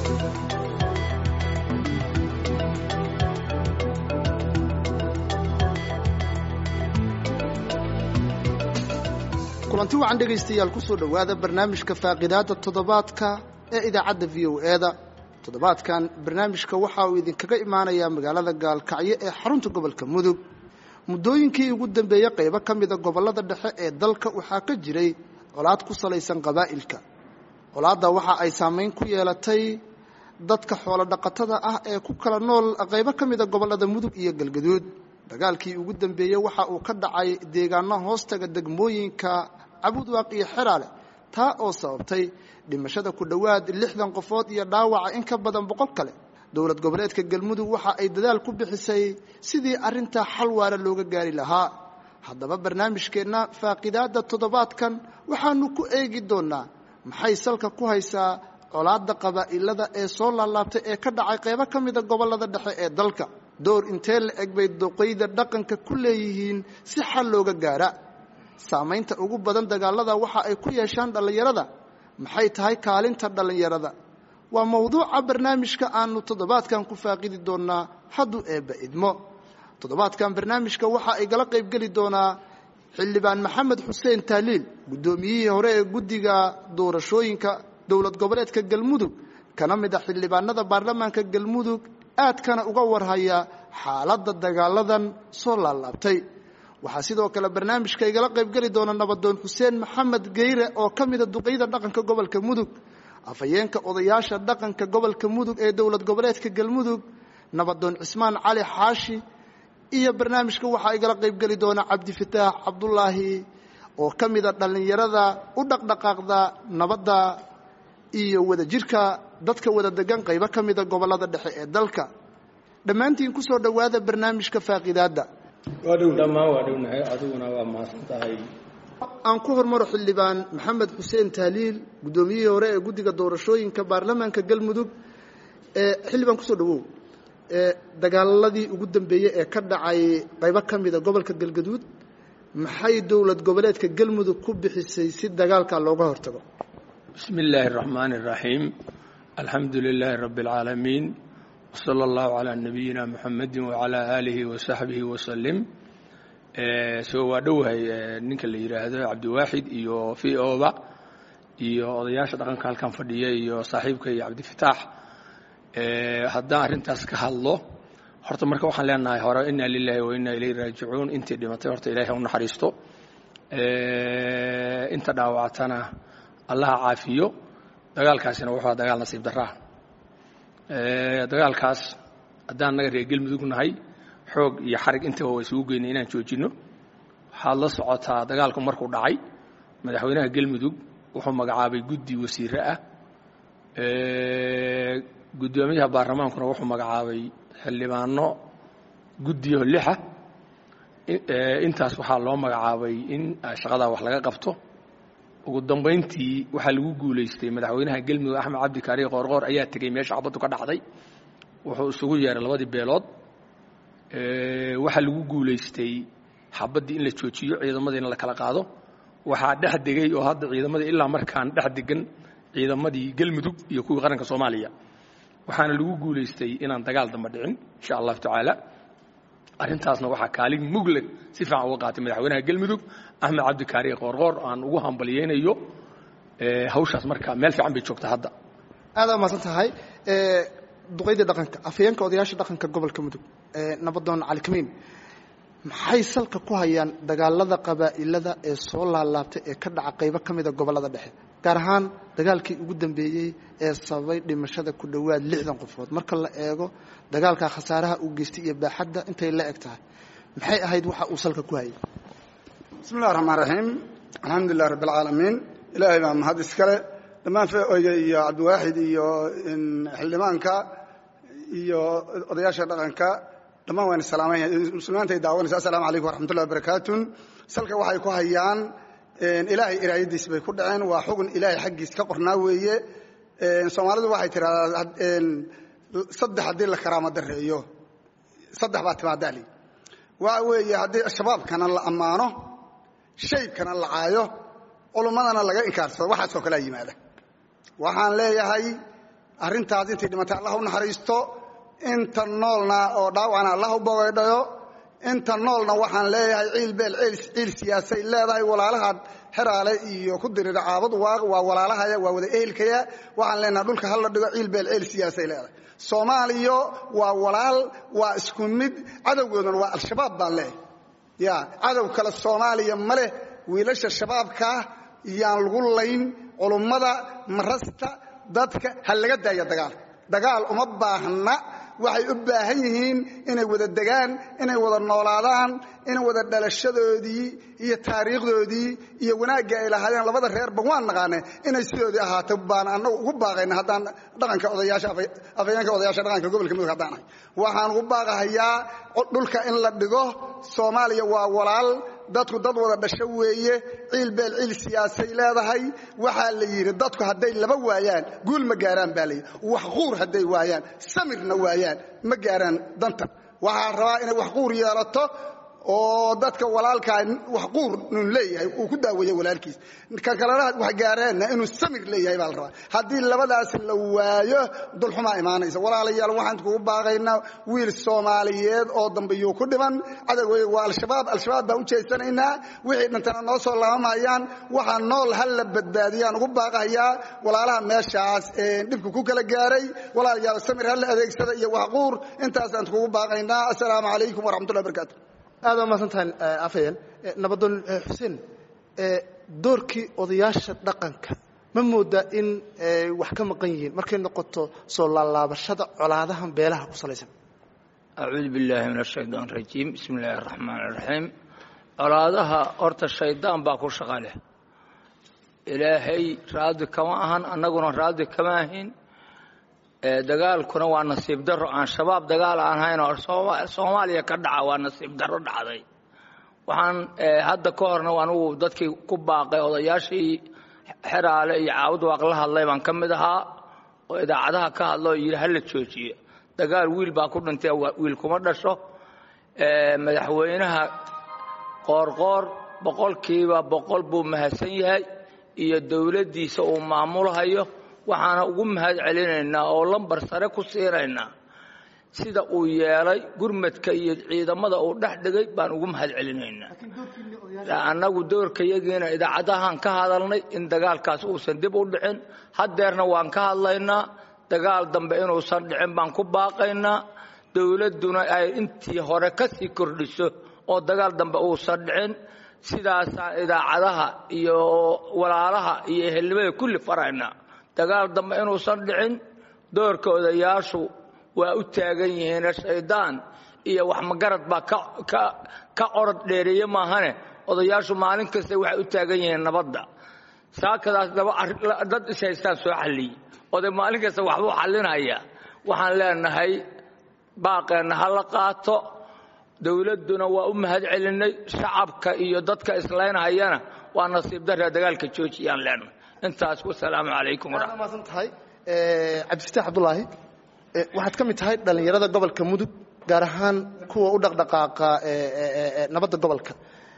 kulanti wacan dhegaystayaal ku soo dhowaada barnaamijka faaqidaadda toddobaadka ee idaacadda v o e-da toddobaadkan barnaamijka waxa uu idinkaga imaanayaa magaalada gaalkacyo ee xarunta gobolka mudug muddooyinkii ugu dambeeyey qaybo ka mida gobollada dhexe ee dalka waxaa ka jiray colaad ku salaysan qabaa'ilka colaadda waxa ay saamayn ku yeelatay dadka xoolo dhaqatada ah ee ku kala nool qaybo ka mida gobollada mudug iyo galgaduud dagaalkii ugu dambeeyey waxa uu ka dhacay deegaano hoostaga degmooyinka cabudwaaq iyo xeraale taa oo sababtay dhimashada ku dhowaad lixdan qofood iyo dhaawaca in ka badan boqol kale dowlad goboleedka galmudug waxa ay dadaal ku bixisay sidii arrintaa xal waara looga gaari lahaa haddaba barnaamijkeenna faaqidaadda toddobaadkan waxaanu ku eegi doonnaa maxay salka ku haysaa colaadda qabaa'ilada ee soo laalaabtay ee ka dhacay qaybo ka mida gobollada dhexe ee dalka door intee la eg bay doqayda dhaqanka ku leeyihiin si xal looga gaara saamaynta ugu badan dagaalada waxa ay ku yeeshaan dhallinyarada maxay tahay kaalinta dhallinyarada waa mowduuca barnaamijka aanu toddobaadkan ku faaqidi doonnaa hadduu eebba idmo toddobaadkan barnaamijka waxa ay gala qaybgeli doonaa xildhibaan maxamed xuseen taaliil guddoomiyihii hore ee guddiga doorashooyinka dowlad goboleedka galmudug kana mid a xildhibaanada baarlamaanka galmudug aadkana uga warhaya xaaladda dagaaladan soo laalaabtay waxaa sidoo kale barnaamijka igala qaybgeli doona nabadoon xuseen maxamed geyre oo ka mida duqeyda dhaqanka gobolka mudug afhayeenka odayaasha dhaqanka gobolka mudug ee dowlad goboleedka galmudug nabadoon cismaan cali xaashi iyo barnaamijka waxaa igala qaybgeli doona cabdifataax cabdulaahi oo ka mida dhallinyarada u dhaqdhaqaaqda nabadda iyo wadajirka dadka wada degan qaybo ka mida gobollada dhexe ee dalka dhammaantiin ku soo dhowaada barnaamijka faaqidaadda waa dhow dhammaan waa dhownahay adiguna waa mahadsan tahay aan ku hormaro xildhibaan maxamed xuseen taaliil guddoomiyihii hore ee guddiga doorashooyinka baarlamaanka galmudug xildhibaan kusoo dhawow dagaaladii ugu dambeeyey ee ka dhacay qaybo ka mida gobolka galgaduud maxay dowlad goboleedka galmudug ku bixisay si dagaalka looga hortago bismi illaahi araxmaani araxiim alxamdu lilaahi rabbi alcaalamiin wsala allahu calaa nabiyina muxamedi wacalaa aalihi wasaxbihi wasalim soo waa dhowahay ninka la yidhaahdo cabdiwaaxid iyo v oba iyo odayaasha dhaqanka halkan fadhiya iyo saaxiibka iyo cabdifataax haddaan arrintaas ka hadlo horta marka waxaan leenahay hore inna lilahi wa inna ilayhi raajicuun intii dhimatay horta ilahay ha u naxariisto inta dhaawactana allaha caafiyo dagaalkaasina wuxuu dagaal nasiib daraa dagaalkaas haddaan naga reer galmudug nahay xoog iyo xarig intaba waa isugu geynay inaan joojinno waxaad la socotaa dagaalku markuu dhacay madaxweynaha galmudug wuxuu magacaabay guddi wasiire ah guddoomiyaha baarlamaankuna wuxuu magacaabay xildhibaano guddiyo lixa intaas waxaa loo magacaabay in shaqadaa wax laga qabto ugu dambayntii waxaa lagu guulaystay madaxweynaha galmudug axmed cabdi kaari qoorqoor ayaa tegey meesha xabaddu ka dhacday wuxuu isugu yeeray labadii beelood waxaa lagu guulaystay xabaddii in la joojiyo ciidamadiina la kala qaado waxaa dhex degay oo hadda ciidamadii ilaa markaan dhex degan ciidamadii galmudug iyo kuwii qaranka soomaaliya waxaana lagu guulaystay inaan dagaal damba dhicin insha allahu tacaala arrintaasna waxaa kaalin mugle si fiican uga qaatay madaxweynaha galmudug axmed cabdikaari qoorqoor aan ugu hambalyeynayo hawshaas marka meel fiican bay joogtaa hadda aada mahadsan tahay duqaydii dhaqanka afhayeenka odayaasha dhaqanka gobolka mudug nabadoon cali kamiin maxay salka ku hayaan dagaalada qabaa'ilada ee soo laalaabtay ee ka dhaca qaybo ka mida gobollada dhexe gaar ahaan dagaalkii ugu dambeeyey ee sababay dhimashada ku dhowaad lixdan qofood marka la eego dagaalka khasaaraha uu geystay iyo baaxadda intay la eg tahay maxay ahayd waxa uu salka ku hayay bismi illahi raxmaan raxiim alxamdu lilah rabbi alcaalamiin ilaahay baa mahad iskale dhammaan feoyga iyo cabdiwaaxid iyo xildhibaanka iyo odayaasha dhaqanka dhammaan waan salaamaya muslimiintay daawanaysa assalamu calaykum waraxmat ullahi wabarakaatun salka waxay ku hayaan ilaahay iraayadiis bay ku dhaceen waa xugun ilaahay xaggiis ka qornaa weeye soomaalidu waxay tiraahdaa saddex haddii la karaama dareeyo saddex baa timaadaali waxa weeye haddii shabaabkana la ammaano shaybkana la caayo culummadana laga inkaarsado waxaasoo kalea yimaada waxaan leeyahay arrintaas intay dhimatay allah u naxariisto inta noolna oo dhaawacna allah u bogaydhayo inta noolna waxaan leeyahay ciil beel ciil siyaasay leedahay walaalaha xeraale iyo ku dirira caabad waaq waa walaalahaya waa wada ehelkaya waxaan leenahay dhulka hala dhigo ciil beel ciil siyaasay leedahay soomaaliya waa walaal waa isku mid cadowgooduna waa al-shabaab baan leeyahay ya cadow kale soomaaliya ma leh wiilasha shabaabkaa yaan lagu layn culummada marasta dadka ha laga daaya dagaal dagaal uma baahna waxay u baahan yihiin inay wada degaan inay wada noolaadaan in wada dhalashadoodii iyo taariikhdoodii iyo wanaagga ay lahaayeen labada reerba waan naqaane inay sidoodii ahaato baan anagu ugu baaqayna haddaan dhaqanka odayaasha afayeenka odayaasha dhaqanka gobolka mudug haddaan ahay waxaan ugu baaqahayaa dhulka in la dhigo soomaaliya waa walaal dadku dad wada dhasho weeye ciil beel ciil siyaasay leedahay waxaa la yidhi dadku hadday laba waayaan guul ma gaaraan baa layidhi wax quur hadday waayaan samirna waayaan ma gaaraan danta waxaa rabaa inay wax quur yeelato oo dadka walaalkaa wax quur nun leeyahay uu ku daaweeyo walaalkiis ka kalena wax gaareenna inuu samir leeyahay baa la rabaa haddii labadaas la waayo dulxumaa imaanaysa walaalayaal waxaan kugu baaqaynaa wiil soomaaliyeed oo dambe yuu ku dhiman cadowgay waa al-shabaab al-shabaab baan u jeesanaynaa wixii dhintana noo soo laabamayaan waxaa nool ha la badbaadiyaan ugu baaqahayaa walaalaha meeshaas dhibku ku kala gaaray walaalayaal samir ha la adeegsada iyo wax quur intaasaan kugu baaqaynaa assalaamu calaykum waraxmatullahi barakaatu aad waa mahadsantahay afayeen nabadoon xuseen doorkii odayaasha dhaqanka ma moodaa in wax ka maqan yihiin markay noqoto soo laalaabashada colaadahan beelaha ku salaysan acuudu billaahi min ashaytaan rajiim bismi illaahi araxmaan iraxiim colaadaha horta shaydaan baa ku shaqa leh ilaahay raadi kama ahan annaguna raadi kama ahin dagaalkuna waa nasiib daro aan shabaab dagaal aan hayn oo soomaaliya ka dhaca waa nasiib daro dhacday waxaan hadda ka horna anugu dadkii ku baaqay odayaashii xeraale iyo caawud waaq la hadlay baan ka mid ahaa oo idaacadaha ka hadla oo yidhi hala joojiye dagaal wiil baa ku dhintay wiil kuma dhasho madaxweynaha qoorqoor boqolkiiba boqol buu mahadsan yahay iyo dowladdiisa uu maamulhayo waxaana ugu mahad celinaynaa oo lambar sare ku siinaynaa sida uu yeelay gurmadka iyo ciidamada uu dhex dhigay baan ugu mahad celinaynaa annagu doorkayagiina idaacadahaan ka hadalnay in dagaalkaas uusan dib u dhicin haddeerna waan ka hadlaynaa dagaal dambe inuusan dhicin baan ku baaqaynaa dowladduna ay intii hore ka sii kordhiso oo dagaal dambe uusan dhicin sidaasaan idaacadaha iyo walaalaha iyo ehelnimada kulli faraynaa dagaal dambe inuusan dhicin doorka odayaashu waa u taagan yihiin shaydaan iyo wax magarad baa ka orod dheereeye maahane odayaashu maalin kasta waxay u taagan yihiin nabadda saakadaas dad ishaystaan soo xalliyey oday maalin kasta waxbuu xallinaya waxaan leenahay baaqeenna ha la qaato dowladduna waa u mahad celinay shacabka iyo dadka islaynhayana waa nasiib darraa dagaalka joojiyaan leenahay intaas wasalaamu calaykum aad maasan tahay cabdifitaax cabdulaahi waxaad ka mid tahay dhallinyarada gobolka mudug gaar ahaan kuwa u dhaqdhaqaaqa nabadda gobolka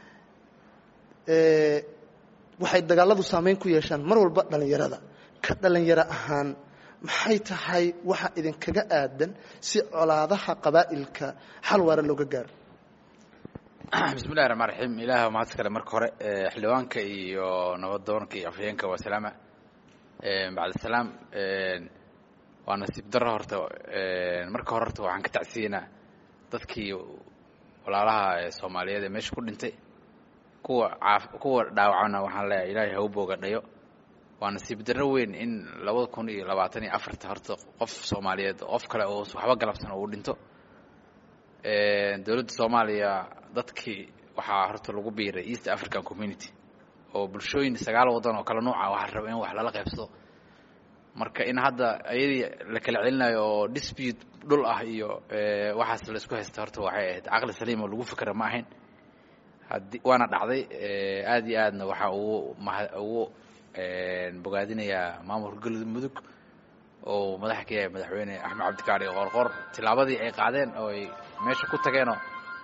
waxay dagaaladu saamayn ku yeeshaan mar walba dhallinyarada ka dhallinyaro ahaan maxay tahay waxa idinkaga aadan si colaadaha qabaa'ilka xal waara looga gaaro bismi llahi raxmaan raxiim ilaah mahadis kale marka hore xildhibaanka iyo nabadoonka iyo afhayeenka waa salaama bacdisalaam waa nasiib daro horta marka hore horta waxaan ka tacsiyenaa dadkii walaalaha soomaaliyeed ee meesha ku dhintay kuwa caaf kuwa dhaawacana waxaan leeyahay ilaahay ha u boogadhayo waa nasiib darro weyn in labada kun iyo labaatan iyo afarta horta qof soomaaliyeed qof kale oo waxba galabsan uu dhinto dowladda soomaaliya dadkii waxaa horta lagu biiray east african community oo bulshooyin sagaal waddan oo kale nuuca waxaa raba in wax lala qaybsado marka in hadda ayadii la kala celinayo oo dispute dhul ah iyo waxaas la isku haysta horta waxay ahayd caqli saliim oo lagu fikra ma ahayn haddii waana dhacday aada iyo aadna waxaa ugu maha ugu bogaadinayaa maamulka galmudug oo madaxa ka yahay madaxweyne axmed cabdikaari qoorqoor tillaabadii ay qaadeen oo ay meesha ku tageenoo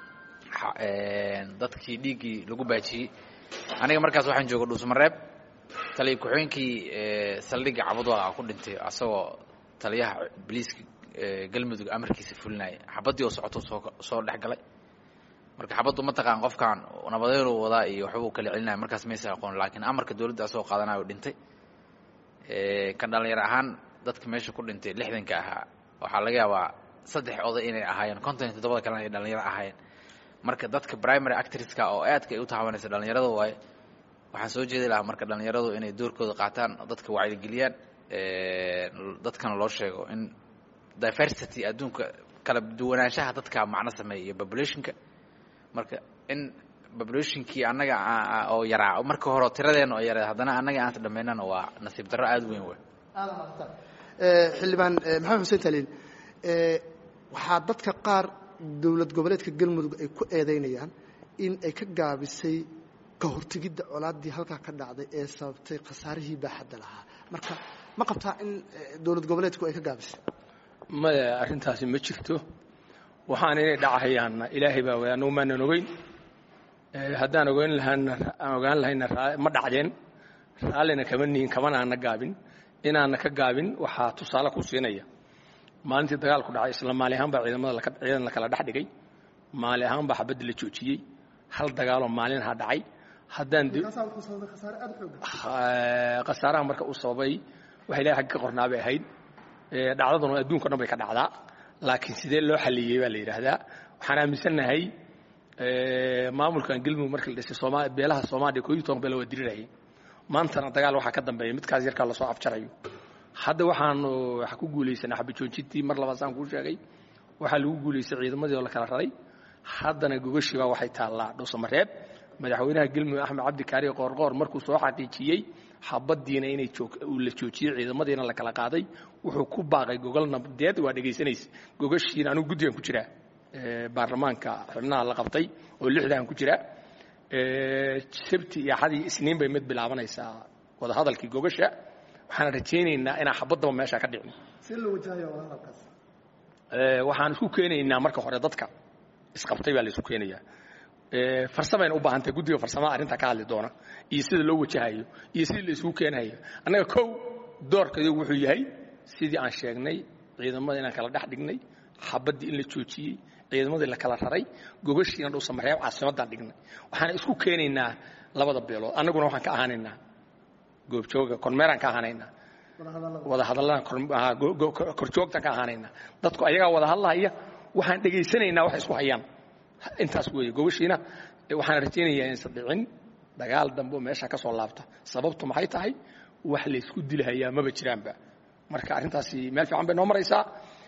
dadkii dhiiggii lagu baajiyey aniga markaas waxaan jooga dhuusmareeb taliya ku-xigeenkii saldhigga cabadwaaqa ku dhintay asagoo taliyaha boliiska galmudug amarkiisa fulinaya xabaddii oo socoto soo soo dhex galay marka xabaddu mataqaan qofkan nabadeynuu wadaa iyo waxbuu kala celinaya markaas maysa aqoon laakiin amarka dowladda asoo qaadanayo dhintay kan dhalinyaro ahaan dadka meesha ku dhintay lixdanka ahaa waxaa laga yaabaa saddex oday inay ahaayeen konton iyo toddobada kalena ay dhalinyaro ahaayeen marka dadka primary actresska oo aadka ay u taabanaysa dhalinyarada waaye waxaan soo jeedi lahaa marka dhalinyaradu inay doorkooda qaataan dadka wacyigeliyaan dadkana loo sheego in diversity adduunka kala duwanaanshaha dadka macno sameeya iyo populationka marka in populationkii annaga oo yaraa marka hore tiradeena oo yaraa haddana annaga aansa dhamaynana waa nasiib darro aada weyn wey xildhibaan maxamed xuseen taliin waxaa dadka qaar dowlad goboleedka galmudug ay ku eedaynayaan in ay ka gaabisay ka hortegidda colaaddii halkaa ka dhacday ee sababtay khasaarihii baaxadda lahaa marka ma qabtaa in dowlad goboleedku ay ka gaabisay maya arrintaasi ma jirto waxaan inay dhacahayaanna ilaahay baa way annagu maanan ogeyn haddaan ogeyn lahaana aan ogaan lahayna ma dhacdeen raallina kama nihin kamana aana gaabin inaana ka gaabin waxaa tusaale ku siinaya maalintii dagaalku dhacay isla maali ahaan baa ciidamada ciidan la kala dhex dhigay maali ahaan baa xabadda la joojiyey hal dagaaloo maalinha dhacay haddaan khasaaraha marka uu sababay waxa ilahay xagga ka qornaa bay ahayd dhacdaduna adduunka dhan bay ka dhacdaa laakiin sidee loo xaliyey baa la yidhaahdaa waxaan aaminsannahay maamulkan galmudug marka la dhisay sooma beelaha soomaaliya koob iyo toban beelo waa dirirayay maantana dagaal waxaa ka dambeeya midkaas yarkaa lasoo afjarayo hadda waxaanu waxa ku guulaysanay xabajoojintii mar labaad saan kuu sheegay waxaa lagu guulaystay ciidamadii oo la kala raray haddana gogashii baa waxay taallaa dhuusamareeb madaxweynaha galmudug axmed cabdi kaariye qoorqoor markuu soo xaqiijiyey xabaddiina inay uu la joojiyey ciidamadiina la kala qaaday wuxuu ku baaqay gogol nabadeed waa dhegaysanaysa gogashiina anugu guddigan ku jiraa baarlamaanka xubnaha la qabtay oo lixdan ku jira sabti iyo axad iyo isniin bay mid bilaabanaysaa wadahadalkii gogasha waxaan rajaynaynaa inaan xabaddaba meesha ka dhicin waxaan isku keenaynaa marka hore dadka isqabtay baa la isku keenayaa farsamayna u baahantahay guddiga farsamada arrintaa ka hadli doona iyo sida loo wajahayo iyo sidii la isugu keenayo annaga kow doorkaygu wuxuu yahay sidii aan sheegnay ciidamada inaan kala dhex dhignay xabaddii in la joojiyey ciidamadii la kala raray gogashiina dhuusamareeb caasimaddaan dhignay waxaan isku keenaynaa labada beelood annaguna waxaan ka ahaanaynaa goobjooga kormeeraan ka ahaanaynaa wadahadallaan korjoogtaan ka ahaanaynaa dadku ayagaa wada hadlahaya waxaan dhegaysanaynaa wax isku hayaan intaas weeye gogashiina waxaan rajaynayaa inaysan dhicin dagaal dambe oo meesha ka soo laabta sababtu maxay tahay wax laysku dilahayaa maba jiraanba marka arrintaasi meel fiican bay noo maraysaa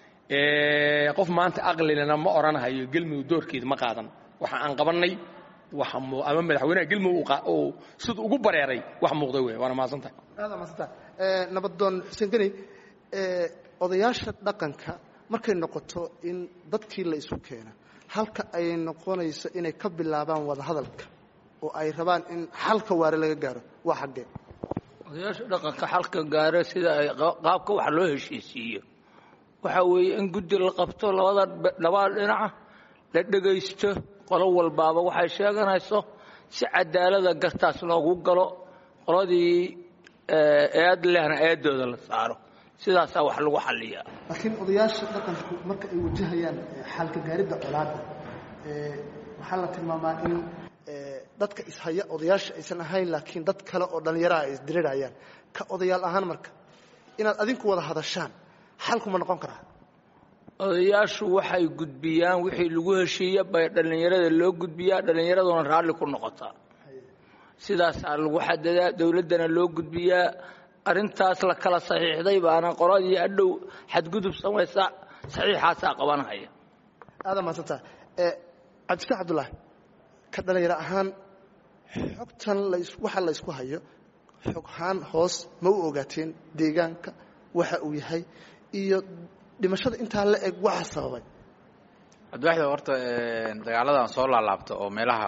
qof maanta aqlilana ma odhanahayo gelmudug doorkeeda ma qaadan waxa aan qabannay waxa ama madaxweynaha gelmudug uu siduu ugu bareeray wax muuqda wey waana mahadsantahay aada mahadsantaha nabadoon xuseen geni odayaasha dhaqanka markay noqoto in dadkii la isu keena halka ay noqonayso inay ka bilaabaan wadahadalka oo ay rabaan in xalka waare laga gaaro waa xaggee odayaasha dhaqanka xalka gaaro sida ay qaabka wax loo heshiisiiyo waxa weeye in guddi la qabto labada labada dhinaca la dhegaysto qolo walbaaba waxay sheeganayso si cadaalada gartaas loogu galo qoladii eed lehna eedooda la saaro sidaasaa wax lagu xaliyaa laakiin odayaasha dhaqanku marka ay wajahayaan xalka gaaridda colaadda waxaa la tilmaamaa in dadka ishaya odayaasha aysan ahayn laakiin dad kale oo dhallinyaraha ay isdirirayaan ka odayaal ahaan marka inaad adinku wada hadashaan xalkuma noqon karaa odayaashu waxay gudbiyaan wixii lagu heshiiya bay dhallinyarada loo gudbiyaa dhallinyaraduna raalli ku noqotaa sidaasaa lagu xadadaa dowladdana loo gudbiyaa arrintaas la kala saxiixday baana qoladii adhow xadgudub samaysa saxiixaasaa qabanhaya aada mahadsantaha cabdifataax cabdullaahi ka dhallinyaro ahaan xogtan waxa la ysku hayo xoghaan hoos ma u ogaateen deegaanka waxa uu yahay iyo dhimashada intaa la eg waxa sababay cabdiwaxid horta dagaaladan soo laalaabta oo meelaha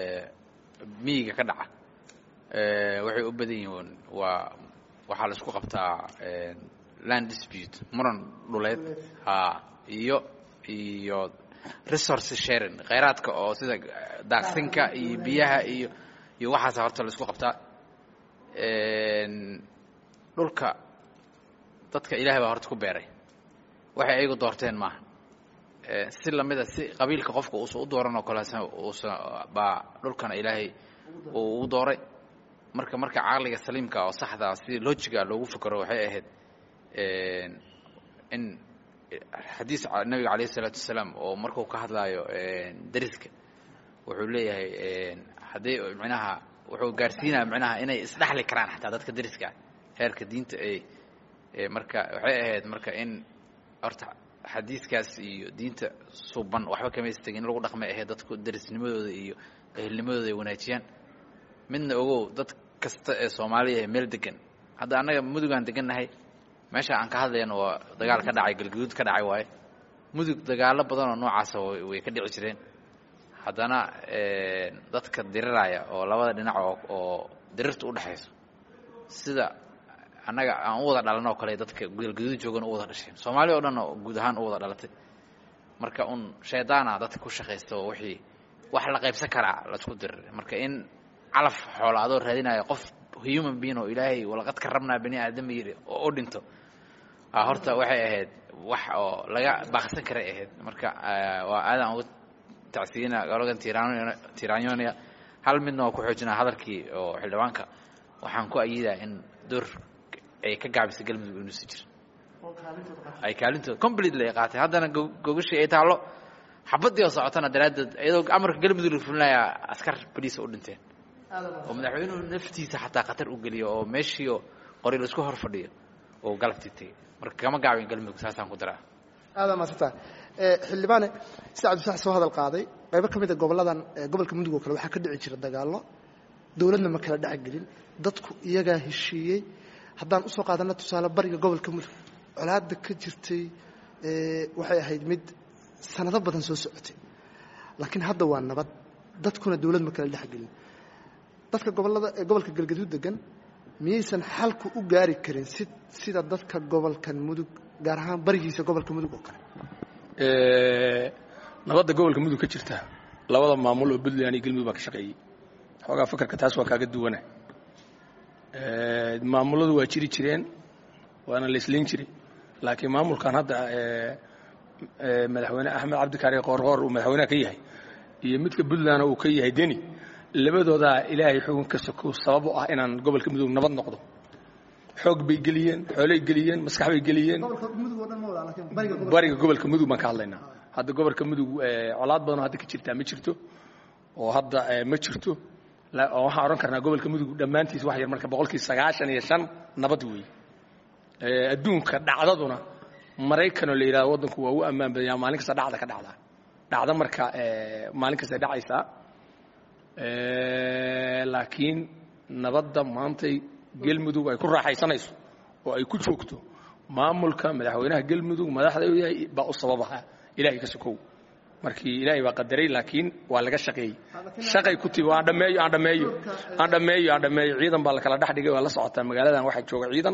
miyiga ka dhaca waxay u badan yihiin waa waxaa la isku qabtaa land dispute muran dhuleed ha iyo iyo resource sharing khayraadka oo sida daaqsinka iyo biyaha iyo iyo waxaasa horta la isku qabtaa dhulka dadka ilaahay baa horta ku beeray waxay ayagu doorteen maaha si lamida si qabiilka qofka uusan u dooran oo kale uusan baa dhulkana ilaahay uu ugu dooray marka marka caqliga saliimka oo saxda si lojiga loogu fikero waxay ahayd in xadiis nabiga calayh isalaatu wasalaam oo markuu ka hadlaayo dariska wuxuu leeyahay haddii micnaha wuxuu gaarsiinaya micnaha inay isdhexli karaan xataa dadka dariska ah heerka diinta ay marka waxay ahayd marka in horta xadiiskaas iyo diinta suban waxba kamaysa tegin in lagu dhaqmay ahayd dadku darisnimadooda iyo ehelnimadooda ay wanaajiyaan midna ogow dad kasta ee soomaaliya ee meel degan hadda annaga mudugaan degannahay meesha aan ka hadlayno waa dagaal ka dhacay galguduud ka dhacay waaye mudug dagaalo badan oo noocaasa way ka dhici jireen haddana dadka diriraya oo labada dhinac oo oo dirirta u dhexayso sida annaga aan u wada dhalan oo kale dadka galguduud joogan u wada dhasheen soomaaliya o dhan oo guud ahaan u wada dhalatay marka un shaydaana dadka ku shaqaysta oo wixii wax la qaybsan karaa laisku dirir marka in calaf xoola adoo raadinaya qof human being oo ilaahay walaqad ka rabnaa bani aadama yidhi oo u dhinto horta waxay ahayd wax oo laga baaqsan karay ahayd marka waa aadaan uga tacsiyina gologan tiranyonia hal midna waa ku xoojinaa hadalkii oo xildhibaanka waxaan ku ayidaa in door ay ka gaabisay galmudug inuusi jir ay kaalintooda completely ay qaatay haddana gogashii ay taallo xabadii oo socotana daraaddeed iyadoo amarka galmudug la fulinayaa askar boliisa u dhinteen oo madaxweynuhu naftiisa xataa khatar u geliyo oo meeshiio qori la isku hor fadhiyo oo galabtii tegey marka kama gaabin galmudug saasaan ku daraa aada maasanta xildhibaane si cabdisax soo hadal qaaday qaybo ka mid a goboladan gobolka mudug oo kale waxaa ka dhici jira dagaallo dowladna ma kala dhexgelin dadku iyagaa heshiiyey haddaan usoo qaadana tusaale bariga gobolka mudug colaada ka jirtay waxay ahayd mid sanado badan soo socotay laakiin hadda waa nabad dadkuna dowlad ma kala dhexgelin dadka gobolada ee gobolka galgaduud degan miyaysan xalku u gaari karin si sida dadka gobolkan mudug gaar ahaan barigiisa gobolka mudug oo kale nabadda gobolka mudug ka jirta labada maamul oo puntland iyo galmudug baa ka shaqeeyey xoogaa fakarka taas waa kaaga duwana maamuladu waa jiri jireen waana la islayn jiray laakiin maamulkan hadda madaxweyne axmed cabdikaari qoorqoor uu madaxweyneha ka yahay iyo midka puntland uu ka yahay deni labadoodaa ilaahay xukunka soko sabab u ah inaan gobolka mudug nabad noqdo xoog bay geliyeen xoolay geliyeen maskax bay geliyeen bariga gobolka mudug baan ka hadlaynaa hadda gobolka mudug colaad badanoo hadda ka jirtaa ma jirto oo hadda ma jirto oo waxaan odhan karnaa gobolka mudug dhammaantiis wax yar marka boqolkii sagaashan iyo shan nabad weeye adduunka dhacdaduna maraykanoo la yidhahdo waddanku waa u ammaan badanyaa maalin kasta dhacda ka dhacdaa dhacda marka maalin kasta dhacaysaa laakiin nabadda maantay gelmudug ay ku raaxaysanayso oo ay ku joogto maamulka madaxweynaha gelmudug madaxda u yahay baa u sababaha ilaahay ka sokow markii ilaahay baa qadaray laakiin waa laga shaqeeyey shaqay ku timi aan dhammeeyo aan dhammeeyo aan dhammeeyo aan dhammeeyo ciidan baa la kala dhex dhigay waa la socotaa magaaladan waxaa jooga ciidan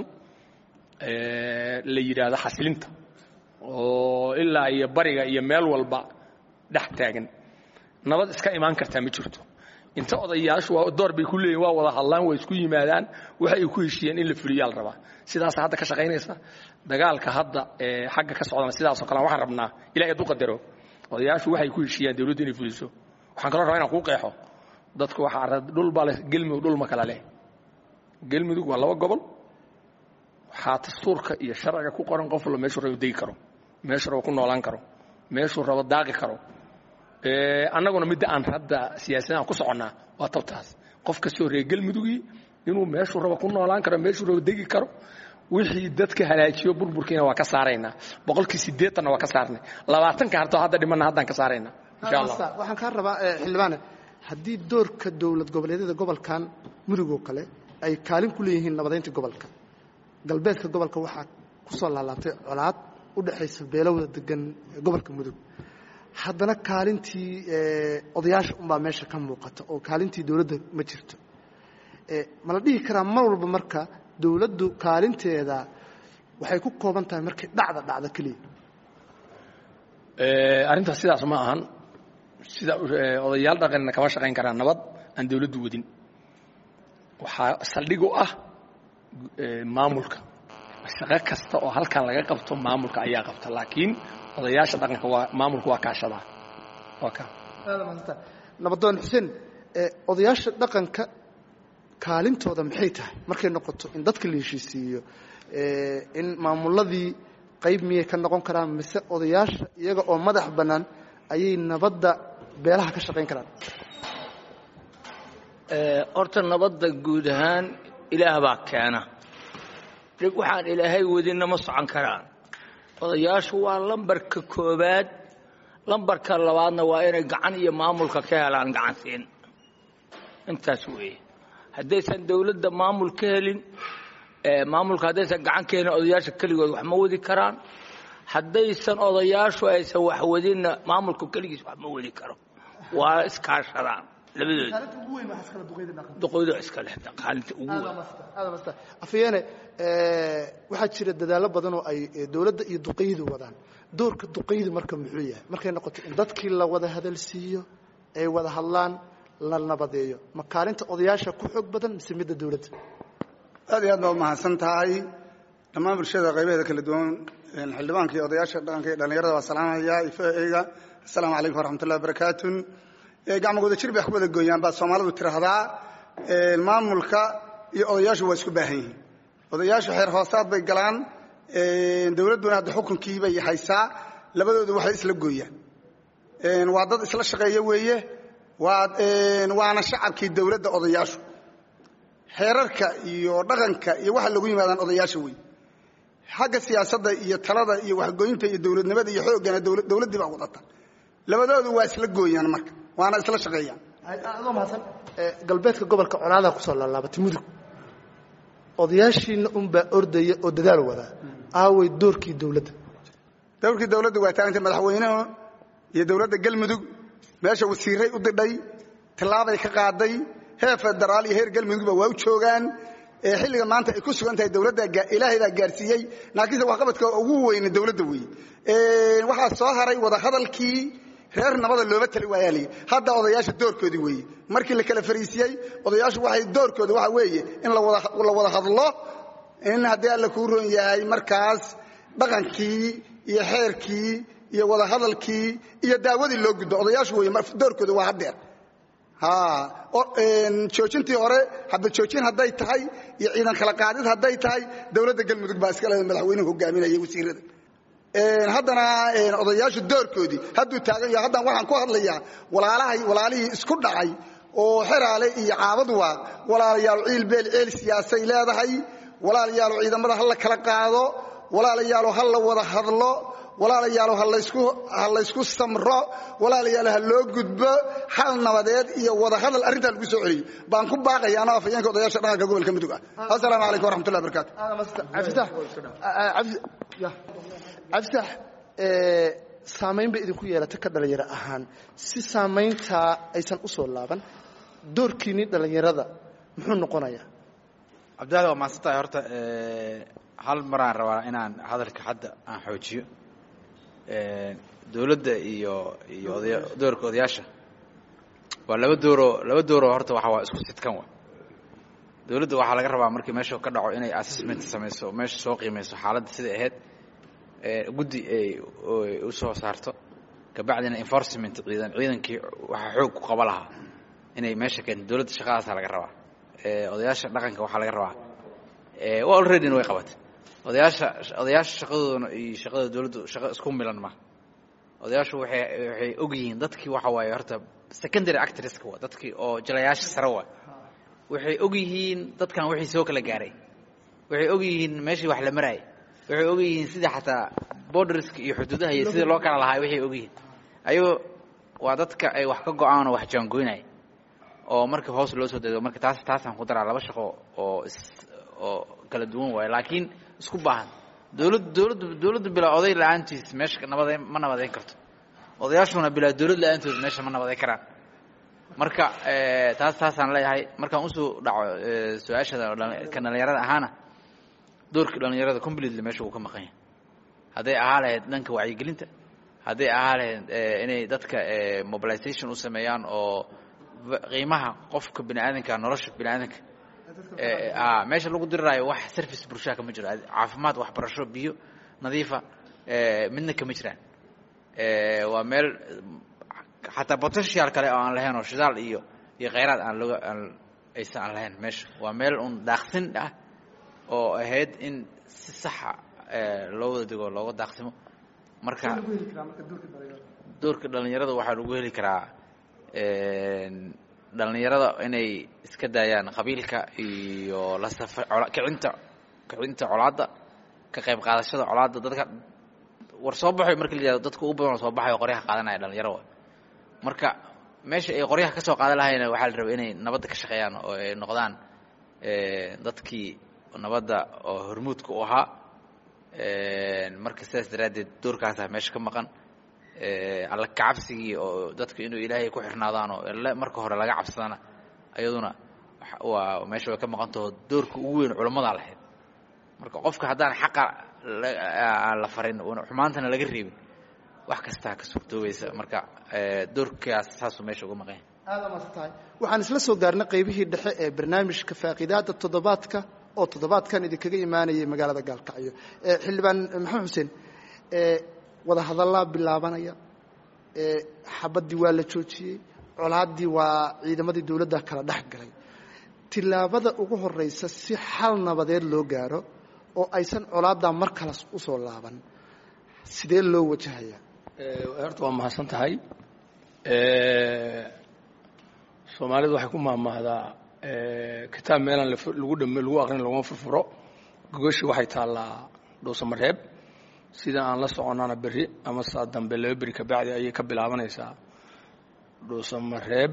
la yidhaahdo xasilinta oo ilaa iyo bariga iyo meel walba dhex taagan nabad iska imaan kartaa ma jirto inta odayaashu waa door bay ku leeyihin waa wada hadlaan waa isku yimaadaan waxa ay ku heshiiyeen in la fuliyaa la rabaa sidaasa hadda ka shaqaynaysa dagaalka hadda xagga ka socdana sidaasoo kale waxaan rabnaa ilahay hadduu qadaro odayaashu waxay ku heshiiyaan dawladdu inay fuliso waxaan kaloo rabaa inaan kuu qeexo dadku waxaa dhul baa leh gelmudug dhul ma kala leh gelmudug waa laba gobol waxaa dastuurka iyo sharciga ku qoran qof walba meeshuu rabo degi karo meeshuu rabo ku noolaan karo meeshuu rabo daaqi karo annaguna midda aan hadda siyaasadaan ku soconnaa waa tabtaas qof kastoo reer gelmudugii inuu meeshuu rabo ku noolaan karo meeshuu rabo degi karo wixii dadka halaajiyo burburkiina waa ka saaraynaa boqolkii siddeetanna waa ka saarnay labaatanka hartoo hadda dhimanna haddaan ka saaraynaa insha allah waxaan kaa rabaa xildhibaane haddii doorka dowlad goboleedyada gobolkan mudug oo kale ay kaalin ku leeyihiin nabadaynta gobolka galbeedka gobolka waxaa ku soo laalaabtay colaad u dhexaysa beelowda degan gobolka mudug haddana kaalintii odayaasha unbaa meesha ka muuqata oo kaalintii dowladda ma jirto ma la dhihi karaa mar walba marka dowladdu kaalinteeda waxay ku kooban tahay markay dhacda dhacda keliya arrintaas sidaas ma ahan sida odayaal dhaqanina kama shaqayn karaa nabad aan dowladdu wadin waxaa saldhig u ah maamulka shaqo kasta oo halkan laga qabto maamulka ayaa qabta laakiin odayaasha dhaqanka waa maamulka waa kaashadaa waa ka nabadoon xuseen odayaasha dhaqanka kaalintooda maxay tahay markay noqoto in dadka la heshiisiiyo in maamuladii qayb miyay ka noqon karaan mise odayaasha iyaga oo madax bannaan ayay nabadda beelaha ka shaqayn karaan horta nabadda guud ahaan ilaah baa keena dhib waxaan ilaahay wadinna ma socon karaan odayaashu waa lambarka koobaad lambarka labaadna waa inay gacan iyo maamulka ka helaan gacansiin intaas weeye haddaysan dawladda maamul ka helin maamulka haddaysan gacan ka helin odayaasha keligood wax ma wadi karaan haddaysan odayaashu aysan wax wadinna maamulku keligiis wax ma wadi karo waa iskaashadaan labadooda duqeydo iska lexda qaalinta ugu weyn afyeene waxaa jira dadaallo badan oo ay dowladda iyo duqeydu wadaan doorka duqeydu marka muxuu yahay markay noqoto in dadkii la wada hadalsiiyo ay wada hadlaan la nabadeeyo ma kaalinta odayaasha ku xoog badan mise midda dowladda aad iyo aad baa umahadsan tahay dhammaan bulshada qaybaheeda kala duwan xildhibaanka iyo odayaasha dhaqanka iyo dhallinyarada waa salaamaya ifeyga assalaamu calaykum waraxmatullahi wabarakaatu gacmo wada jir bay wax ku wada gooyaan baa soomaalidu tiraahdaa maamulka iyo odayaashu waa isku baahan yihiin odayaashu xeer hoosaad bay galaan dowladduna hadda xukunkii bay haysaa labadoodu waxay isla gooyaan waa dad isla shaqeeya weeye waana shacabkii dowladda odayaashu xeerarka iyo dhaqanka iyo waxa lagu yimaadaan odayaasha wey xagga siyaasadda iyo talada iyo waxgooyinta iyo dowladnimada iyo xooggana dowladdii baa wadata labadoodu waa isla gooyaan marka waana isla shaqeeyaan adoo mahadsan galbeedka gobolka colaadaa kusoo laalaabatay mudug odayaashiina unbaa ordaya oo dadaal wadaa aaway doorkii dowladda dowrkii dowladda waa taagantay madaxweynuhu iyo dowladda galmudug meesha wasiiray u didhay tillaabay ka qaaday heer federaal iyo heer galmudugba waa u joogaan xilliga maanta ay ku sugan tahay dowladda ilaahay baa gaarsiiyey laakiinse waxqabadka ugu weyne dowladda weeye waxaa soo haray wadahadalkii reer nabada looma tali waayaa lii hadda odayaasha doorkoodii weeye markii la kala fariisiyey odayaashu waxay doorkooda waxa weeye in la wada hadlo in haddii alla kuu roon yahay markaas dhaqankii iyo xeerkii iyo wadahadalkii iyo daawadii loo gudbo odayaashu wey doorkooda waa haddeer joojintii hore xabad joojin hadday tahay iyo ciidan kala qaadid hadday tahay dowladda galmudug baa iska le madaxweynuhu hogaaminaya wasiirada haddana odayaashu doorkoodii hadduu taagan yaho haddaan waxaan ku hadlayaa walaalahay walaalihii isku dhacay oo xeraale iyo caabad waaq walaalayaal ciil beel ceel siyaasay leedahay walaalayaalo ciidamada ha la kala qaado walaalayaalo ha la wada hadlo walaalayaalo ha laysku samro walaalayaalo ha loo gudbo hal nabadeed iyo wada hadal arrintaa lagu soo celiyo baan ku baaqaya anoo afayeenka odayaasha dhaqanka gobolka mudug ah assalaamu calaykum waraxmatullahi barakatu cabditax saamayn bay idinku yeelatay ka dhallinyaro ahaan si saamayntaa aysan u soo laaban doorkiinii dhallinyarada muxuu noqonayaa cabdiwaxid waa mahadsan tahay horta hal maraan rabaa inaan hadalka hadda aan xoojiyo dowladda iyo iyo odaya doorka odayaasha waa laba dooroo laba dooroo horta waxa waa isku sidkan wa dowladda waxaa laga rabaa markii meesha ka dhaco inay assessment samayso meesha soo qiimayso xaaladda siday ahayd guddi ay u soo saarto kabacdina enforcement ciidan ciidankii waxaa xoog ku qaba lahaa inay meesha keento dowladda shaqadaasaa laga rabaa odayaasha dhaqanka waxaa laga rabaa alreadyna way qabatay odayaasha odayaasha shaqadoodana iyo shaqada dowladdu shaqo isku milan ma odayaashu waxay waxay og yihiin dadkii waxa waaye horta secondary actresska waa dadkii oo jilayaasha sare waa waxay og yihiin dadkan wixii soo kala gaaray waxay og yihiin meeshii wax la maraayay waxay og yihiin sida xataa borderska iyo xuduudaha iyo sida loo kala lahaa waxay og yihiin ayagoo waa dadka ay wax ka go-aan oo wax jaangoynaya oo markii hoos loo soo dego marka taas taasaan ku daraa laba shaqo oo is oo kala duwan waayo laakiin isku baahan dowlad dowladdu dowladdu bilaa oday la-aantiis meesha nabadeen ma nabadeyn karto odayaashuna bilaa dowlad la-aantood meesha ma nabadeyn karaan marka taas taasaan leeyahay markaan usoo dhaco su-aashada ka dhalinyarada ahaana doorkii dhalinyarada completely meesha uu ka maqan yahay hadday ahaa lahayd dhanka wacyigelinta hadday ahaa lahayd inay dadka mobilization u sameeyaan oo qiimaha qofka bini aadanka nolosha bini aadanka meesha lagu diriraayo wax service bulshaa kama jiro caafimaad waxbarasho biyo nadiifa midna kama jiraan waa meel xataa potential kale oo aan lahayn oo shidaal iyo iyo khayraad aan looga aan aysan aan lahayn meesha waa meel un daaqsin ah oo ahayd in si saxa loo wada dego looga daaqsimo marka doorka dhalinyarada waxaa lagu heli karaa dhalinyarada inay iska daayaan qabiilka iyo la safa kicinta kicinta colaadda ka qayb qaadashada colaadda dadka war soo baxay marka la yihahdo dadka ugu badan oo soo baxay oo qoryaha qaadanaya dhalinyaro wa marka meesha ay qoryaha ka soo qaadan lahayna waxaa la rabay inay nabadda ka shaqeeyaan oo ay noqdaan dadkii nabadda oo hormuudka u ahaa marka sidaas daraaddeed doorkaasaa meesha ka maqan alla kacabsigii oo dadku inuu ilaahay ku xirnaadaan oo marka hore laga cabsadana ayaduna waa meesha way ka maqantaho doorka ugu weyn culammadaa lahayd marka qofka haddaan xaqa aan la farin xumaantana laga reebin wax kastaa ka suurtoobaysa marka doorkaas saasuu meesha uga maqan yahay aada maas tahay waxaan isla soo gaarnay qaybihii dhexe ee barnaamijka faaqidaada toddobaadka oo toddobaadkan idinkaga imaanayay magaalada gaalkacyo xildhibaan maxamed xuseen wada hadallaa bilaabanaya xabaddii waa la joojiyey colaaddii waa ciidamadii dowladda kala dhex galay tillaabada ugu horraysa si xal nabadeed loo gaaro oo aysan colaaddaa mar kale usoo laaban sidee loo wajahayaa horta waa mahadsan tahay soomaalidu waxay ku mahmahdaa kitaab meelaan lagu dhame lagu aqrin laguma furfuro gogoshi waxay taallaa dhuusamareeb sida aan la soconana berri ama saa dambe laba beri kabacdi ayay ka bilaabanaysaa dhuusamareeb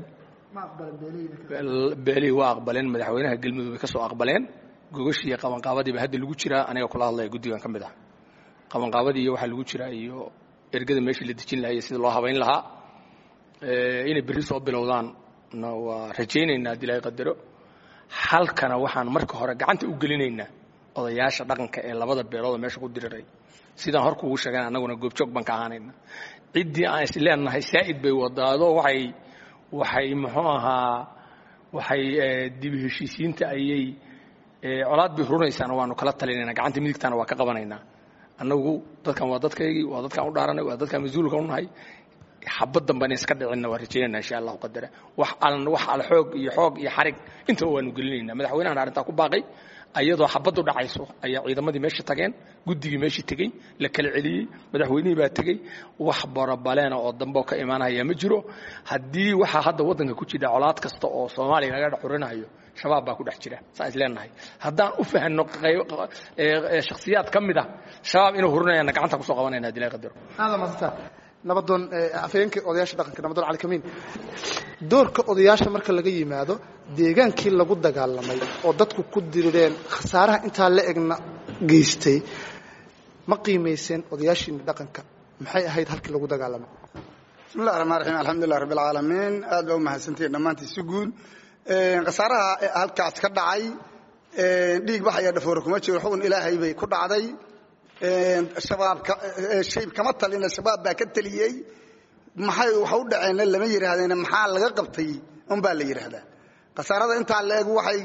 beelihii waa aqbaleen madaxweynaha galmudug bay ka soo aqbaleen gogoshii iyo qabanqaabadiiba hadda lagu jiraa aniga kula hadlaya guddigan ka mid ah qabanqaabadii iyo waxaa lagu jiraa iyo ergada meeshii la dejin lahaa iyo sida loo habayn lahaa inay berri soo bilowdaan na waa rajaynaynaa haddii ilahay qadaro halkana waxaan marka hore gacanta u gelinaynaa odayaasha dhaqanka ee labada beelood oo meesha ku diriray sidaan hor kuugu sheegan annaguna goobjoog baan ka ahaanayna ciddii aan is leenahay saa'id bay wadaado waxay waxay muxuu ahaa waxay dibi heshiisiinta ayay colaad bay hurunaysaana waanu kala talinayna gacanta midigtaana waa ka qabanaynaa annagu dadkan waa dadkaygii waa dadkaan u dhaaranay waa dadkaan mas-uulka u nahay xabad dambe ina iska dhicinna waa rajaynayna insha allahu qadara wax al wax al xoog iyo xoog iyo xarig intaba waanu gelinaynaa madaxweynahan arrintaa ku baaqay ayadoo xabaddu dhacayso ayaa ciidamadii meesha tageen guddigii meeshii tegey la kala celiyey madaxweynihii baa tegey wax barabaleena oo dambe oo ka imaanaya ma jiro haddii waxaa hadda waddanka ku jira colaad kasta oo soomaaliya laga dhex xurinayo shabaab baa ku dhex jira saan is leenahay haddaan u fahanno shakhsiyaad ka mid ah shabaab inuu hurinayana gacanta kusoo qabanayna hadii laga qadaro aada maasanta nabadoon afhayeenkii odayaasha dhaqanka nabadoon cali kamiin doorka odayaasha marka laga yimaado deegaankii lagu dagaalamay oo dadku ku dirireen khasaaraha intaa la egna geystay ma qiimayseen odayaashiina dhaqanka maxay ahayd halkii lagu dagaalamay bismi llahi raxmaan raxiim alxamdulilah rabbi alcaalamiin aad baa u mahadsantihin dhammaantii si guud khasaaraha halkaas ka dhacay dhiig bax ayaa dhafoore kuma jiro xugun ilaahay bay ku dhacday shabaabka shayb kama talina shabaab baa ka teliyey maxay waxa u dhaceenna lama yidhaahdeen maxaa laga qabtay un baa la yidhaahdaa khasaarada intaa la eg waxay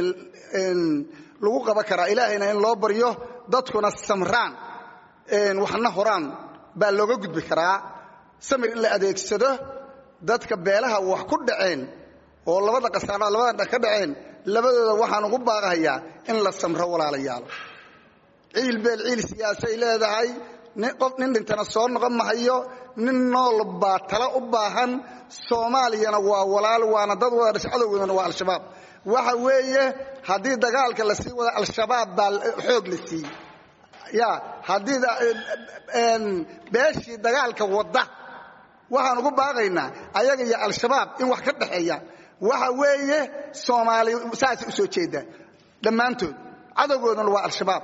lagu qaban karaa ilaahayna in loo baryo dadkuna samraan waxna horaan baa looga gudbi karaa samir in la adeegsado dadka beelaha wax ku dhaceen oo labada khasaarada labada dha ka dhaceen labadooda waxaan ugu baaqahayaa in la samro walaalayaalo ciil beel ciil siyaasay leedahay qof nin dhintana soo noqon mahayo nin nool baa tala u baahan soomaaliyana waa walaal waana dad wada dhashay cadowgoodana waa al-shabaab waxa weeye haddii dagaalka la sii wada al-shabaab baa xoog la siiyey ya haddii beeshii dagaalka wadda waxaan ugu baaqaynaa ayaga iyo al-shabaab in wax ka dhexeeya waxa weeye soomaali saasay u soo jeedaa dhammaantood cadowgoodana waa al-shabaab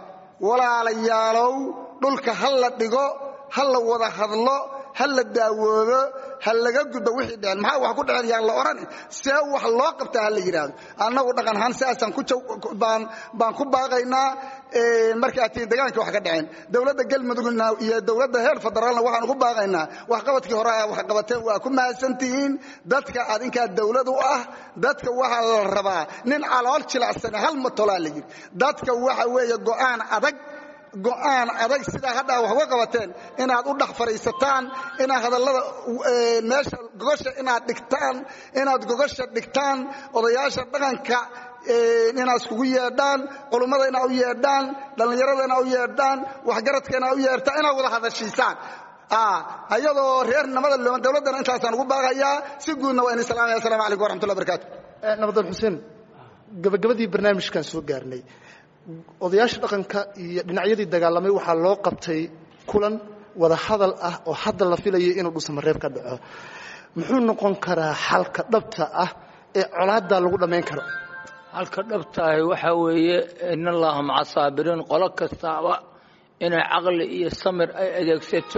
walaalayaalow dhulka ha la dhigo ha la wada hadlo ha la daawoobo ha laga gudbo wixii dhicen maxaa wax ku dhicen yaan la odhani see wax loo qabtaa ha la yidhaahdo annagu dhaqan ahaan sidaasaan ku baan baan ku baaqaynaa markaa tiin deegaankii wax ka dhaceen dowladda galmudugna iyo dowladda heer federaalna waxaan ugu baaqaynaa waxqabadkii hore a wax qabateen waa ku mahadsantihiin dadka adinkaa dowlad u ah dadka waxaa la rabaa nin calool jilacsane hal matolaa la yidhi dadka waxa weeye go'aan adag go'aan adag sidaa haddaa wax uga qabateen inaad u dhex fadhiisataan inaad hadallada meesha gogosha inaad dhigtaan inaad gogosha dhigtaan odayaasha dhaqanka inaad iskugu yeedhaan culummada inaad u yeedhaan dhallinyarada inaad u yeedhaan waxgaradka inaad u yeedhaan inaad wada hadashiisaan ayadoo reer nabada looma dowladdana intaasaan ugu baaqayaa si guudna waa ini salaamaya assalamu calaykum waraxmatullahi barakaatu nabadal xuseen gabagabadii barnaamijkan soo gaarnay odayaasha dhaqanka iyo dhinacyadii dagaalamay waxaa loo qabtay kulan wada hadal ah oo hadda la filayay inuu dhusamareeb ka dhaco muxuu noqon karaa xalka dhabta ah ee colaaddaa lagu dhammayn karo halka dhabtaahi waxaa weeye in allaha maca saabiriin qolo kastaaba inay caqli iyo samir ay adeegsato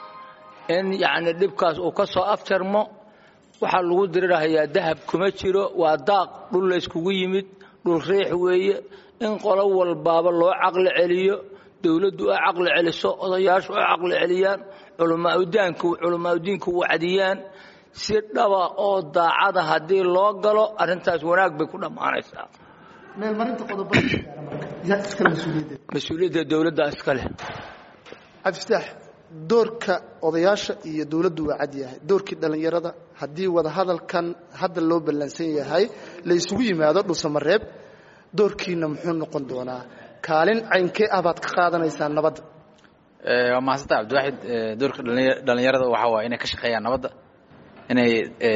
in yacni dhibkaas uu ka soo afjarmo waxaa lagu dirirhayaa dahab kuma jiro waa daaq dhul layskugu yimid dhul riix weeye in qolo walbaaba loo caqli celiyo dowladdu ay caqli celiso odayaashu ay caqli celiyaan culamaaudaanku culamaauddiinku wacdiyaan si dhaba oo daacada haddii loo galo arrintaas wanaag bay ku dhammaanaysaa meelmarinta qodobada yaa iskale mas-uuliyaddeeda mas-uuliyadda dowladda iskale cabdifataax doorka odayaasha iyo dowladdu waa cad yahay doorkii dhallinyarada haddii wada hadalkan hadda loo ballansan yahay la isugu yimaado dhusamareeb doorkiina muxuu noqon doonaa kaalin caynkee ah baad ka qaadanaysaa nabadda waa mahadsanta cabdiwaaxid doorka dhallinyarada waxaa waaya inay ka shaqeeyaan nabadda inay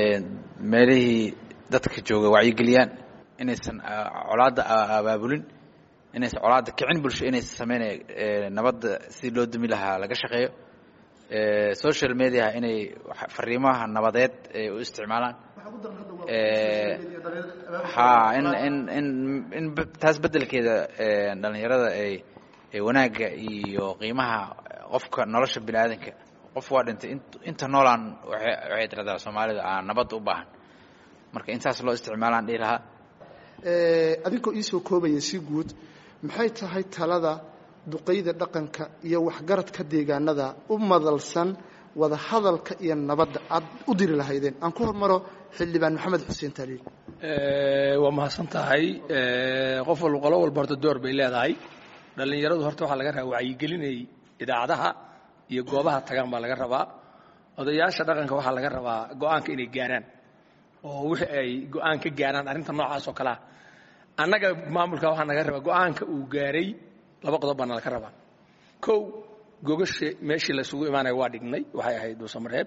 meelihii dadka jooga wacyigeliyaan inaysan colaadda abaabulin inaysan colaadda kicin bulsho inaysan sameynay nabadda sidii loo dumi lahaa laga shaqeeyo social mediaha inay fariimaha nabadeed ay u isticmaalaan ha in in in in taas beddelkeeda dhallinyarada ay wanaagga iyo qiimaha qofka nolosha bini aadanka qof waa dhintay inta noolaan waxay tiradaa soomaalida aan nabadda u baahan marka intaas loo isticmaalaan dhihi lahaa adinkoo iisoo koobaya si guud maxay tahay talada duqayda dhaqanka iyo waxgaradka deegaanada u madalsan wada hadalka iyo nabadda aad u diri lahaydeen aan ku hormaro xildhibaan maxamed xuseen taaliil waa mahadsan tahay qof walba qolo walba horta door bay leedahay dhallinyaradu horta waxaa laga rabaa wacyigelinay idaacadaha iyo goobaha tagaan baa laga rabaa odayaasha dhaqanka waxaa laga rabaa go-aanka inay gaaraan oo wixii ay go-aan ka gaaraan arrinta noocaas oo kalea annaga maamulka waxaa naga rabaa go-aanka uu gaaray laba qodob baa nalaka rabaa kow gogasha meeshii laysugu imaanaya waa dhignay waxay ahayd dhuusamareeb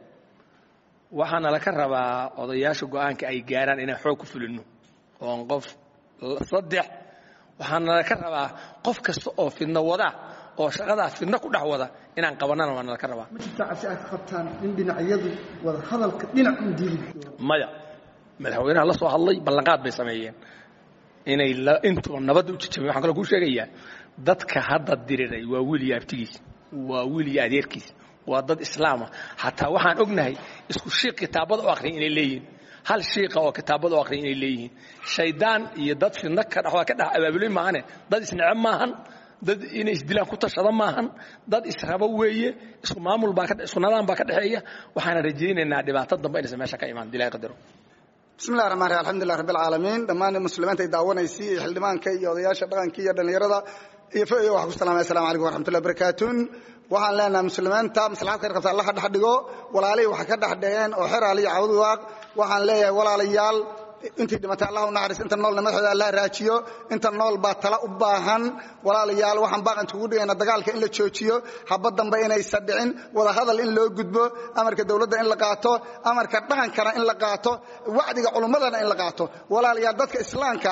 waxaana laka rabaa odayaasha go-aanka ay gaaraan inaan xoog ku fulino oon qof saddex waxaana laka rabaa qof kasta oo fidno wada oo shaqadaa fidno ku dhex wada inaan qabanana waa nalaka rabaa ma jirtaa cabsi aad ka qabtaan in dhinacyadu wada hadalka dhinac un diili maya madaxweynaha la soo hadlay ballanqaad bay sameeyeen inay intuba nabadda u jajabeen waxaan kaloo kuu sheegayaa dadka hadda diriray waa wiiliyo abtigiis waa wiiliyo adeerkiis waa dad islaama xataa waxaan ognahay isku shiiq kitaabada u akhriya inay leeyihiin hal shiiqa oo kitaabada u akhriya inay leeyihiin shaydaan iyo dad fidno ka dhex waa ka dhex abaabulay maahane dad isnece maahan dad inay isdilaan ku tashada maahan dad israbo weeye isku maamul baa isku nadaan baa ka dhexeeya waxaana rajaynaynaa dhibaato dambe inaysan meesha ka imaan dilaahi qadaro bismi llahi raxmaan raxim alxamdulilah rabbi alcaalamiin dhammaan muslimiinta ay daawanaysay iyo xildhibaanka iyo odayaasha dhaqanka iyo dhallinyarada iyo fo iyo waxaan ku salamaya assalamu calaykum waraxmatullahi barakaatun waxaan leenahay muslimiinta maslaxad khayr qabta allaha dhex dhigo walaalihii wax ka dhex dhigeen oo xeraal iyo cawd waaq waxaan leeyahay walaalayaal intii dhimatay allah u naxariis inta noolna madaxooda allah raajiyo inta nool baa tala u baahan walaalayaal waxaan baaqan kugu dhigayna dagaalka in la joojiyo haba dambe inaysan dhicin wada hadal in loo gudbo amarka dowladda in la qaato amarka dhaqankana in la qaato wacdiga culummadana in la qaato walaalayaal dadka islaamka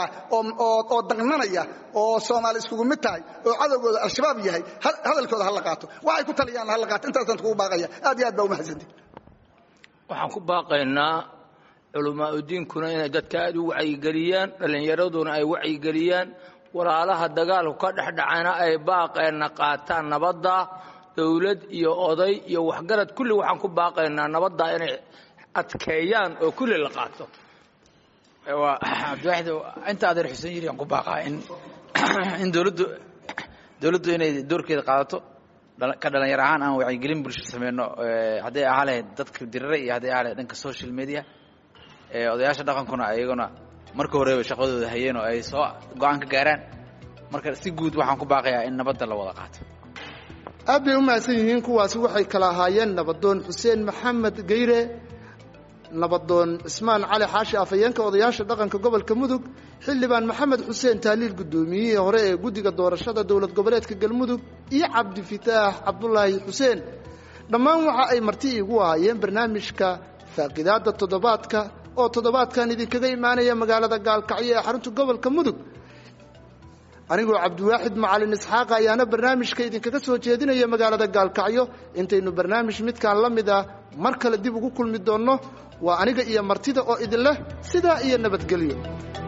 oo daqnanaya oo soomaali iskugu mid tahay oo cadowgooda al-shabaab yahay hadalkooda hala qaato waxay ku taliyaan hala qaato intaasaan kugu baaqaya aad iyo aad baa umahadsanti waxaan ku baaqaynaa culamaauddiinkuna inay dadka aad u wacyigeliyaan dhallinyaraduna ay wacyigeliyaan walaalaha dagaalku ka dhexdhacana ay baaqeenna qaataan nabadda dowlad iyo oday iyo waxgarad kulli waxaan ku baaqaynaa nabadda inay adkeeyaan oo kulli la qaato waa cabdiwaaxid inta adeer xuseen yiri aan ku baaqaa in in dowladdu dowladdu inay doorkeeda qaadato ka dhalinyar ahaan aan wacyigelin bulsho sameyno hadday ahaa lahayd dadka dirare iyo hadday ahaa lahayd dhanka social media odayaasha dhaqankuna ayaguna marka horeba shaqadooda hayeen oo ay soo go-aan ka gaaraan marka si guud waxaan ku baaqayaa in nabadda la wada qaato aad bay u mahadsan yihiin kuwaasi waxay kala ahaayeen nabadoon xuseen maxamed geyre nabadoon cismaan cali xaashi afhayeenka odayaasha dhaqanka gobolka mudug xildhibaan maxamed xuseen taaliil guddoomiyihii hore ee guddiga doorashada dowlad goboleedka galmudug iyo cabdifataax cabdulaahi xuseen dhammaan waxa ay marti iigu ahaayeen barnaamijka faaqidaadda toddobaadka oo toddobaadkan idinkaga imaanaya magaalada gaalkacyo ee xarunta gobolka mudug anigoo cabdiwaaxid macalin isxaaqa ayaana barnaamijka idinkaga soo jeedinaya magaalada gaalkacyo intaynu barnaamij midkaan la mid ah mar kale dib ugu kulmi doonno waa aniga iyo martida oo idin leh sidaa iyo nabadgelyo